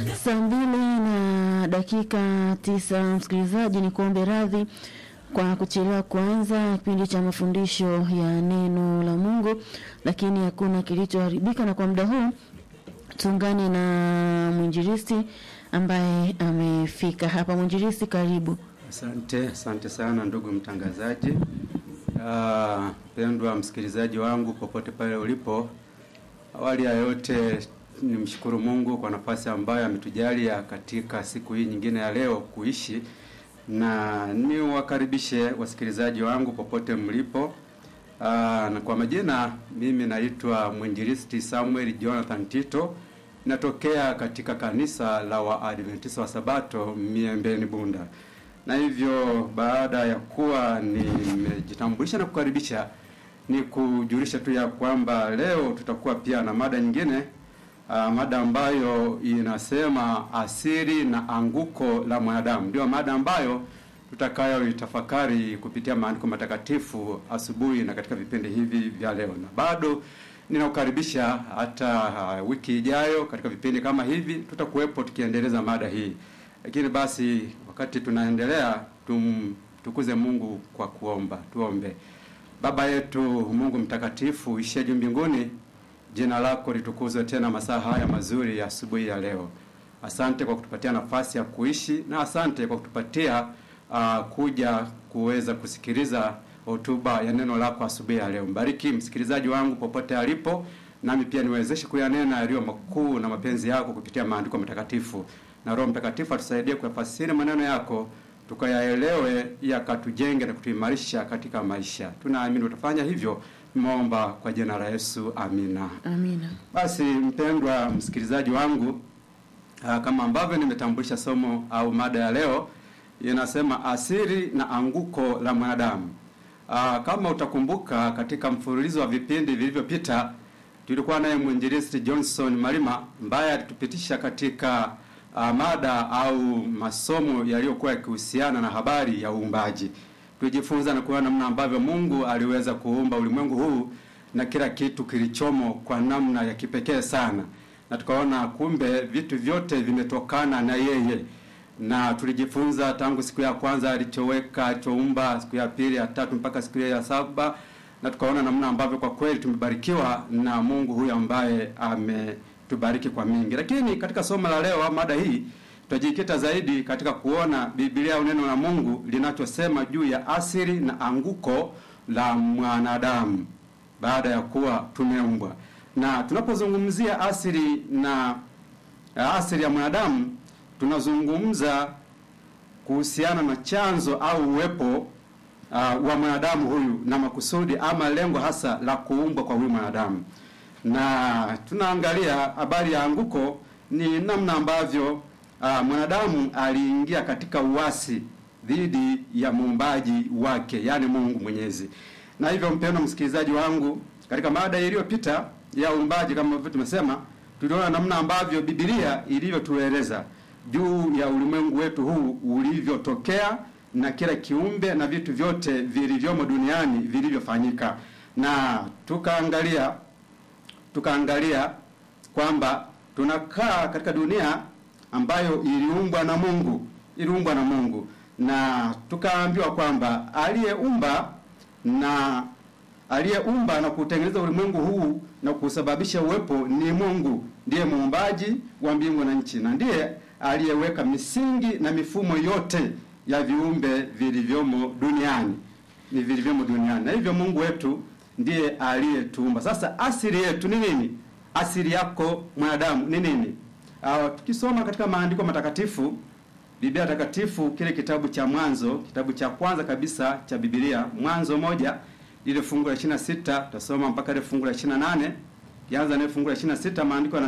Saa mbili na dakika tisa, msikilizaji, ni kuombe radhi kwa kuchelewa kuanza kipindi cha mafundisho ya neno la Mungu, lakini hakuna kilichoharibika, na kwa muda huu tuungane na mwinjilisti ambaye amefika hapa. Mwinjilisti, karibu. Asante, asante sana ndugu mtangazaji. Ah, pendwa msikilizaji wangu popote pale ulipo, awali ya yote nimshukuru Mungu kwa nafasi ambayo ametujalia katika siku hii nyingine ya leo kuishi, na niwakaribishe wasikilizaji wangu popote mlipo. Aa, na kwa majina mimi naitwa mwinjilisti Samuel Jonathan Tito, natokea katika kanisa la Waadventista wa Sabato Miembeni Bunda, na hivyo baada ya kuwa nimejitambulisha na kukaribisha, ni kujulisha tu ya kwamba leo tutakuwa pia na mada nyingine Uh, mada ambayo inasema asili na anguko la mwanadamu. Ndio mada ambayo tutakayoitafakari kupitia maandiko matakatifu asubuhi na katika vipindi hivi vya leo, na bado ninakukaribisha hata uh, wiki ijayo katika vipindi kama hivi tutakuwepo tukiendeleza mada hii. Lakini basi wakati tunaendelea, tumtukuze Mungu kwa kuomba. Tuombe. Baba yetu Mungu mtakatifu uishie juu mbinguni Jina lako litukuzwe tena masaa haya mazuri ya asubuhi ya leo. Asante kwa kutupatia nafasi ya kuishi na asante kwa kutupatia uh, kuja kuweza kusikiliza hotuba ya neno lako asubuhi ya leo. Mbariki msikilizaji wangu popote alipo, nami pia niwezeshe kuyanena yaliyo makuu na mapenzi yako kupitia maandiko matakatifu, na Roho Mtakatifu atusaidie kuyafasiri maneno yako tukayaelewe, yakatujenge na kutuimarisha katika maisha. Tunaamini utafanya hivyo Tumeomba kwa jina la Yesu, amina. Amina. Basi mpendwa msikilizaji wangu, aa, kama ambavyo nimetambulisha somo au mada ya leo inasema asili na anguko la mwanadamu. Aa, kama utakumbuka katika mfululizo wa vipindi vilivyopita tulikuwa naye mwinjilisti Johnson Malima ambaye alitupitisha katika aa, mada au masomo yaliyokuwa yakihusiana na habari ya uumbaji tujifunza na kuona namna ambavyo Mungu aliweza kuumba ulimwengu huu na kila kitu kilichomo kwa namna ya kipekee sana, na tukaona kumbe vitu vyote vimetokana na yeye, na tulijifunza tangu siku ya kwanza alichoweka, alichoumba, siku ya pili, ya tatu mpaka siku ya saba, na tukaona namna ambavyo kwa kweli tumebarikiwa na Mungu huyu ambaye ametubariki kwa mingi. Lakini katika somo la leo, mada hii tutajikita zaidi katika kuona Biblia au neno la Mungu linachosema juu ya asili na anguko la mwanadamu baada ya kuwa tumeumbwa. Na tunapozungumzia asili na asili ya mwanadamu, tunazungumza kuhusiana na chanzo au uwepo uh, wa mwanadamu huyu na makusudi ama lengo hasa la kuumbwa kwa huyu mwanadamu. Na tunaangalia habari ya anguko ni namna ambavyo Uh, mwanadamu aliingia katika uasi dhidi ya muumbaji wake, yaani Mungu Mwenyezi. Na hivyo mpendwa msikilizaji wangu, katika mada iliyopita ya uumbaji, kama ambavyo tumesema, tuliona namna ambavyo Biblia ilivyotueleza juu ya ulimwengu wetu huu ulivyotokea na kila kiumbe na vitu vyote vilivyomo duniani vilivyofanyika, na tukaangalia tukaangalia kwamba tunakaa katika dunia ambayo iliumbwa na Mungu, iliumbwa na Mungu, na tukaambiwa kwamba aliyeumba na aliyeumba na kutengeneza ulimwengu huu na kusababisha uwepo ni Mungu, ndiye muumbaji wa mbingu na nchi, na ndiye aliyeweka misingi na mifumo yote ya viumbe vilivyomo duniani, ni vilivyomo duniani, na hivyo Mungu wetu ndiye aliyetuumba. Sasa asili yetu ni nini? Asili yako mwanadamu ni nini? Uh, tukisoma katika maandiko matakatifu, Biblia takatifu, kile kitabu cha Mwanzo, kitabu cha kwanza kabisa cha Biblia, Mwanzo moja, lile fungu la 26 tutasoma mpaka ile fungu la 28. Kianza na fungu la 26, maandiko